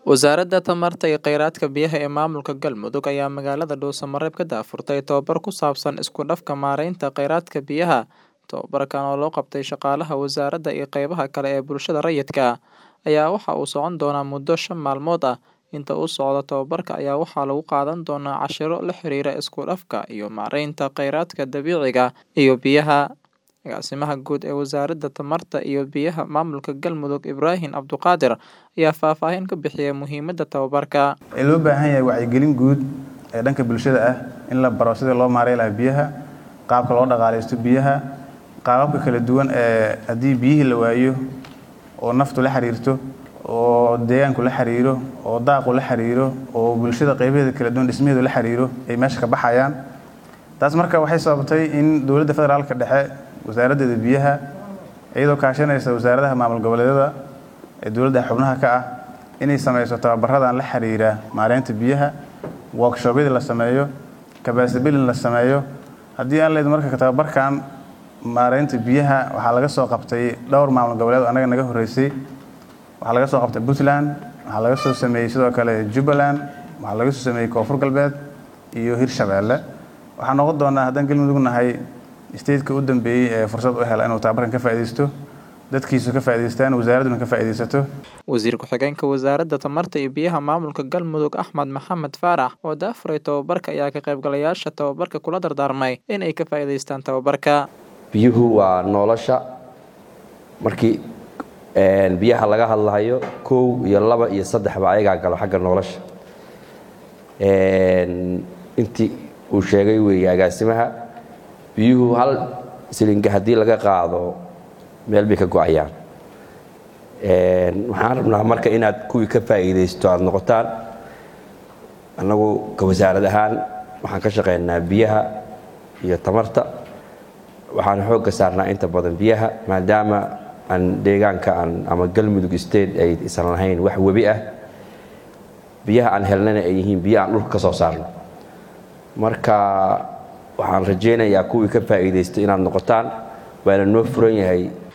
Wasaaradda Tamarta iyo Kheyraadka Biyaha ee Maamulka Galmudug ayaa magaalada Dhuuso-Mareeb ka daahfurtay tababar ku saabsan isku dhafka maaraynta kheyraadka biyaha. Tababarkan oo loo qabtay shaqaalaha wasaaradda iyo qaybaha kale ee bulshada rayidka ah ayaa waxa uu socon doonaa muddo shan maalmood ah. Inta uu socdo tababarka ayaa waxaa lagu qaadan doonaa casharro la xiriira isku dhafka iyo maaraynta kheyraadka dabiiciga iyo biyaha. Agaasimaha Guud ee Wasaaradda Tamarta iyo Biyaha Maamulka Galmudug Ibraahin Abduqaadir ayaa faahfaahin ka bixiyay muhiimadda tababarka. Ee loo baahan yahay wacyigelin guud ee dhanka bulshada ah in la baro sida loo maareyn lahaa biyaha, qaabka loo dhaqaaleysto biyaha, qaababka kala duwan ee haddii biyihii la waayo oo naftu la xiriirto oo deegaanku la xiriiro oo daaqu la xiriiro oo bulshada qaybaheeda kala duwan dhismaheedu la xiriiro ay meesha ka baxayaan taas marka waxay sababtay in dowladda federaalka dhexe wasaaraddeeda biyaha iyadoo kaashanaysa wasaaradaha maamul goboleedyada ee dowladda xubnaha ka ah inay sameyso tababaradan la xiriira maareynta biyaha workshobyada la sameeyo capacity building la sameeyo haddii aan leedo marka tababarkan maareynta biyaha waxaa laga soo qabtay dhowr maamul goboleed oo annaga naga horreysay waxaa laga soo qabtay puntland waxaa laga soo sameeyey sidoo kale jubbaland waxaa laga soo sameeyey koonfur galbeed iyo hirshabeelle waxaa noqon doonaa haddaan galmudug nahay stateka u dambeeyey ee fursad u hela inuu tababarkan ka faa'iidaysto dadkiisu ka faa'iidaystaan wasaaradduna ka faa'iidaysato Wasiir ku-xigeenka Wasaaradda Tamarta iyo Biyaha Maamulka Galmudug Axmed Maxamed Faarax oo daafuray tababarka ayaa ka qaybgalayaasha tababarka kula dardaarmay in ay ka faa'iidaystaan tababarka. biyuhu waa nolosha markii biyaha laga hadlahayo kow iyo laba iyo saddexba ayagaa galo xagga nolosha intii uu sheegay weeye agaasimaha biyuhu hal silinga haddii laga qaado meel bay ka go-ayaan waxaan rabnaa marka inaad kuwii ka faa'iidaysto aada noqotaan annagu ka wasaarad ahaan waxaan ka shaqaynaa biyaha iyo tamarta waxaan xoogga saarnaa inta badan biyaha maadaama aan deegaanka aan ama galmudug state ay isan lahayn wax webi ah biyaha aan helnana ay yihiin biyo aan dhulka ka soo saarno marka waxaan rajaynayaa kuwii ka faa'iidaysto inaad noqotaan waana noo furan yahay